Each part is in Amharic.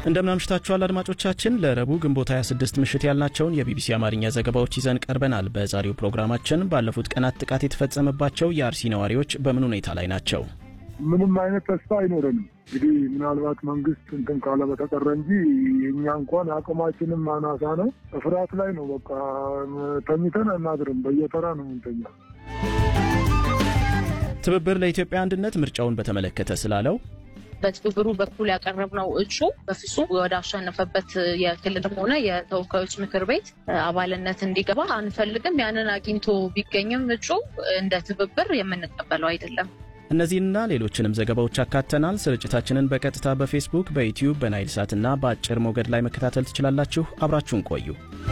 እንደምናምሽታችኋል አድማጮቻችን። ለረቡዕ ግንቦት 26 ምሽት ያልናቸውን የቢቢሲ አማርኛ ዘገባዎች ይዘን ቀርበናል። በዛሬው ፕሮግራማችን ባለፉት ቀናት ጥቃት የተፈጸመባቸው የአርሲ ነዋሪዎች በምን ሁኔታ ላይ ናቸው? ምንም አይነት ተስፋ አይኖረንም። እንግዲህ ምናልባት መንግስት እንትን ካለ በተቀረ እንጂ እኛ እንኳን አቅማችንም አናሳ ነው። ፍርሃት ላይ ነው። በቃ ተኝተን አናድርም። በየተራ ነው ምንተኛ። ትብብር ለኢትዮጵያ አንድነት ምርጫውን በተመለከተ ስላለው በትብብሩ በኩል ያቀረብነው እጩ በፍጹም ወደ አሸነፈበት የክልልም ሆነ የተወካዮች ምክር ቤት አባልነት እንዲገባ አንፈልግም። ያንን አግኝቶ ቢገኝም እጩ እንደ ትብብር የምንቀበለው አይደለም። እነዚህንና ሌሎችንም ዘገባዎች አካተናል። ስርጭታችንን በቀጥታ በፌስቡክ፣ በዩትዩብ፣ በናይል ሳትና በአጭር ሞገድ ላይ መከታተል ትችላላችሁ። አብራችሁን ቆዩ።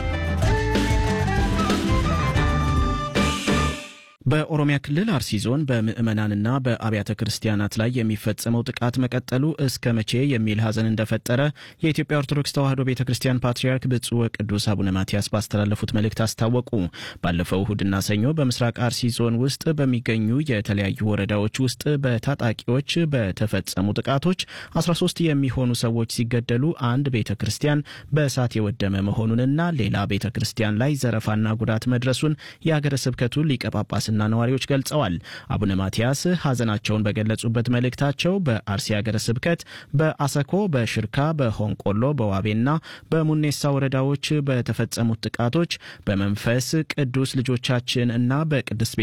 በኦሮሚያ ክልል አርሲ ዞን በምዕመናንና በአብያተ ክርስቲያናት ላይ የሚፈጸመው ጥቃት መቀጠሉ እስከ መቼ የሚል ሐዘን እንደፈጠረ የኢትዮጵያ ኦርቶዶክስ ተዋሕዶ ቤተ ክርስቲያን ፓትርያርክ ብፁዕ ወቅዱስ አቡነ ማትያስ ባስተላለፉት መልእክት አስታወቁ። ባለፈው እሁድና ሰኞ በምስራቅ አርሲ ዞን ውስጥ በሚገኙ የተለያዩ ወረዳዎች ውስጥ በታጣቂዎች በተፈጸሙ ጥቃቶች 13 የሚሆኑ ሰዎች ሲገደሉ አንድ ቤተ ክርስቲያን በእሳት የወደመ መሆኑንና ሌላ ቤተ ክርስቲያን ላይ ዘረፋና ጉዳት መድረሱን የሀገረ ስብከቱ ሊቀ ጳጳስና ነዋሪዎች ገልጸዋል። አቡነ ማትያስ ሐዘናቸውን በገለጹበት መልእክታቸው በአርሲ ሀገረ ስብከት በአሰኮ፣ በሽርካ፣ በሆንቆሎ፣ በዋቤና በሙኔሳ ወረዳዎች በተፈጸሙት ጥቃቶች በመንፈስ ቅዱስ ልጆቻችን እና በቅድስት